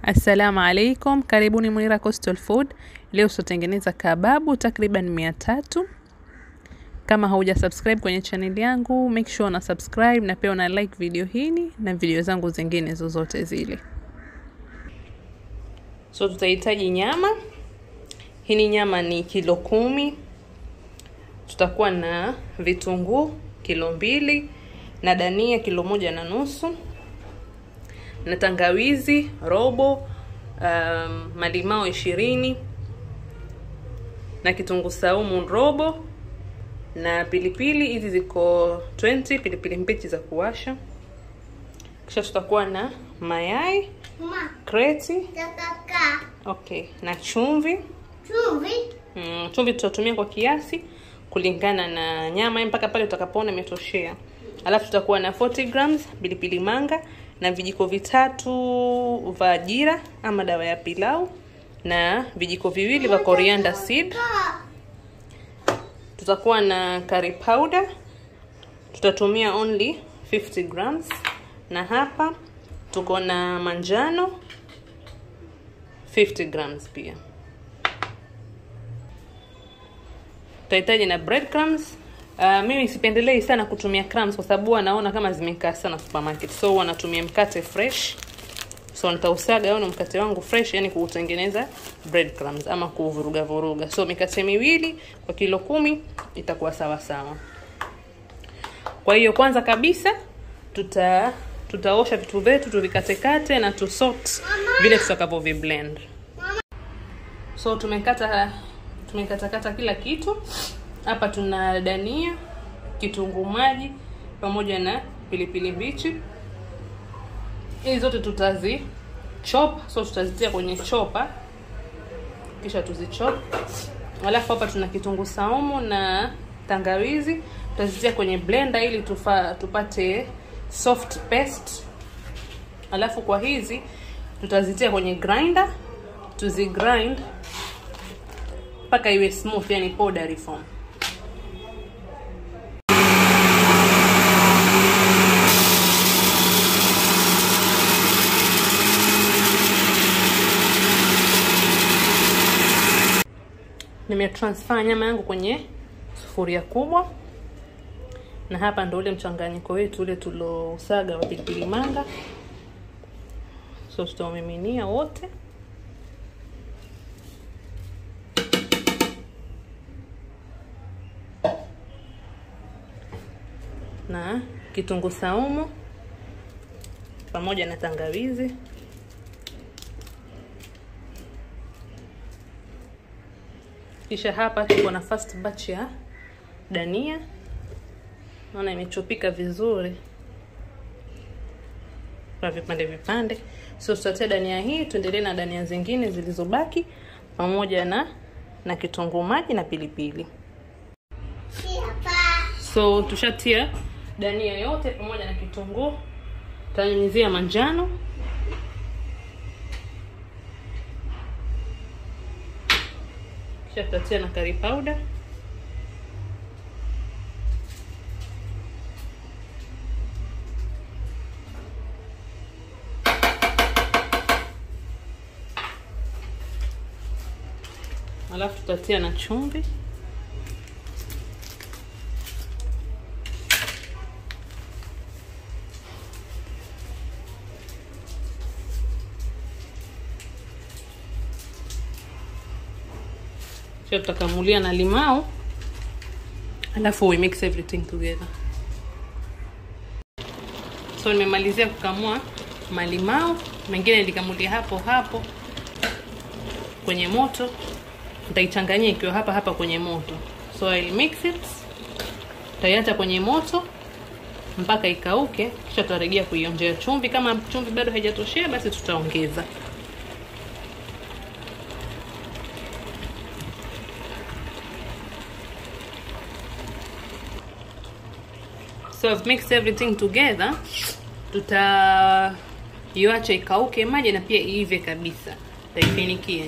Assalamu alaikum, karibuni Munira Coastal Food. Leo tutatengeneza kababu takriban mia tatu. Kama hauja subscribe kwenye channel yangu, make sure una subscribe na pia una like video hii na video zangu zingine zozote zile. So tutahitaji nyama. Hii nyama ni kilo kumi. Tutakuwa na vitunguu kilo mbili na dania kilo moja na nusu na tangawizi robo, um, malimao ishirini na kitunguu saumu robo na pilipili hizi ziko 20 pilipili mbichi za kuwasha. Kisha tutakuwa na mayai Mama, kreti, tataka okay, na chumvi chumvi. mm, chumvi tutatumia kwa kiasi kulingana na nyama mpaka pale utakapoona imetoshea. Alafu tutakuwa na 40 grams pilipili manga na vijiko vitatu vya jira ama dawa ya pilau na vijiko viwili vya coriander seed. Tutakuwa na curry powder, tutatumia only 50 grams, na hapa tuko na manjano 50 grams pia. Tutahitaji na breadcrumbs. Uh, mimi sipendelei sana kutumia crumbs kwa sababu huwa naona kama zimekaa sana supermarket, so huwa natumia mkate fresh. So nitausaga au mkate wangu fresh, yani kuutengeneza breadcrumbs ama kuvuruga vuruga. So mikate miwili kwa kilo kumi itakuwa sawa sawa. Kwa hiyo kwanza kabisa tuta tutaosha vitu vyetu tuvikatekate na tusort vile tutakavyo blend. So tumekata tumekatakata kila kitu hapa. Tuna dania, kitunguu maji pamoja na pilipili mbichi. Hizi zote tutazi chop, so tutazitia kwenye chopa kisha tuzichop. Alafu hapa tuna kitunguu saumu na tangawizi, tutazitia kwenye blender ili tufa, tupate soft paste. Alafu kwa hizi tutazitia kwenye grinder tuzi grind mpaka iwe smooth, yani powdery form. Nimetransfer nyama yangu kwenye sufuria kubwa, na hapa ndo ule mchanganyiko wetu ule tulosaga wa pilipili manga, so tutaumiminia wote na kitunguu saumu pamoja na tangawizi. Kisha hapa tuko na first batch ya dania, naona imechopika vizuri kwa vipande vipande. So tutatia dania hii, tuendelee na dania zingine zilizobaki pamoja na na kitunguu maji na pilipili. So tushatia dania yote pamoja na kitunguu, tutanyunyizia manjano kisha tutatia na curry powder alafu tutatia na chumvi kisha tutakamulia na limao, alafu we mix everything together. So nimemalizia kukamua malimao, mengine nilikamulia hapo hapo kwenye moto, nitaichanganyia ikiwa hapa hapa kwenye moto. So I'll mix it, tutaiacha kwenye moto mpaka ikauke, kisha tutarejea kuionjea chumvi. Kama chumvi bado haijatoshea, basi tutaongeza. So I've mixed everything together. Tutaiacha ikauke maji na pia iive kabisa, taifinikia.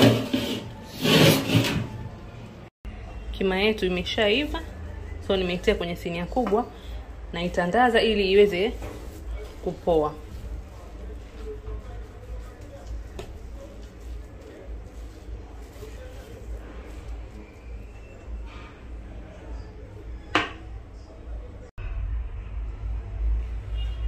Kima yetu imeshaiva, so nimeitia kwenye sinia kubwa na itandaza ili iweze kupoa.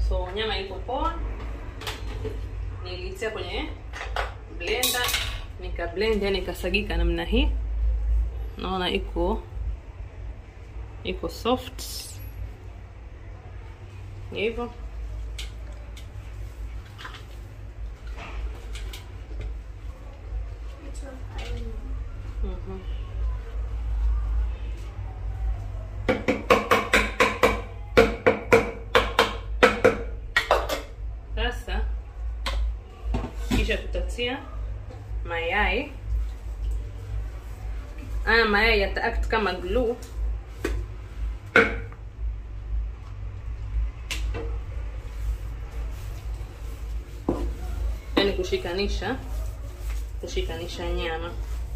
so nyama iko poa nilitia kwenye blender nika blend yani ikasagika namna hii naona iko iko soft hivyo Mhm. Sasa kisha tutatia mayai. Haya mayai yata act kama glue. Yaani kushikanisha kushikanisha nyama.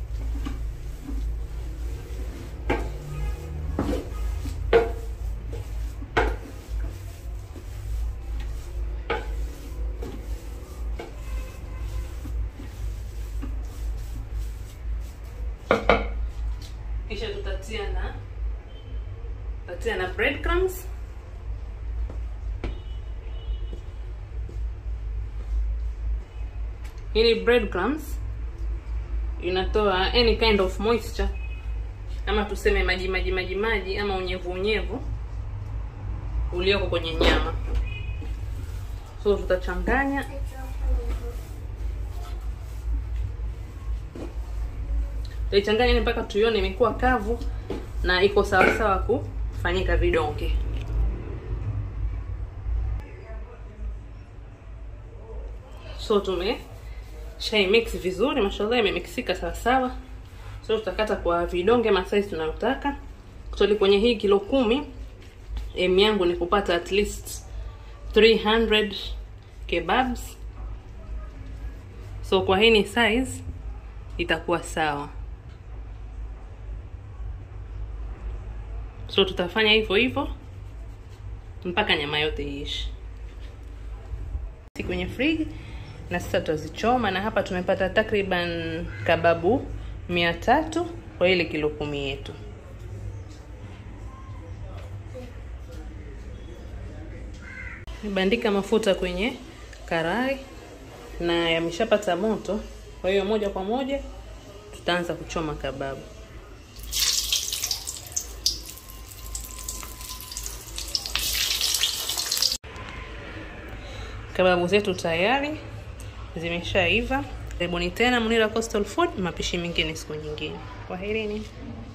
kisha tutatia na tutatia na breadcrumbs hii ni breadcrumbs inatoa any kind of moisture ama tuseme maji maji maji maji ama unyevu unyevu ulioko kwenye nyama so tutachanganya tutaichanganya ni mpaka tuione imekuwa kavu na iko sawasawa kufanyika vidonge so tume shai mix vizuri mashallah imemixika sawasawa so tutakata kwa vidonge masaizi tunayotaka kutoli kwenye hii kilo kumi em yangu ni kupata at least 300 kebabs so kwa hii ni size itakuwa sawa so tutafanya hivyo hivyo mpaka nyama yote iishi kwenye friji na sasa tutazichoma na hapa tumepata takriban kababu mia tatu kwa ile kilo kumi yetu nimebandika mafuta kwenye karai na yameshapata moto kwa hiyo moja kwa moja tutaanza kuchoma kababu kababu zetu tayari zimeshaiva karibuni tena munira coastal food mapishi mengine siku nyingine kwaherini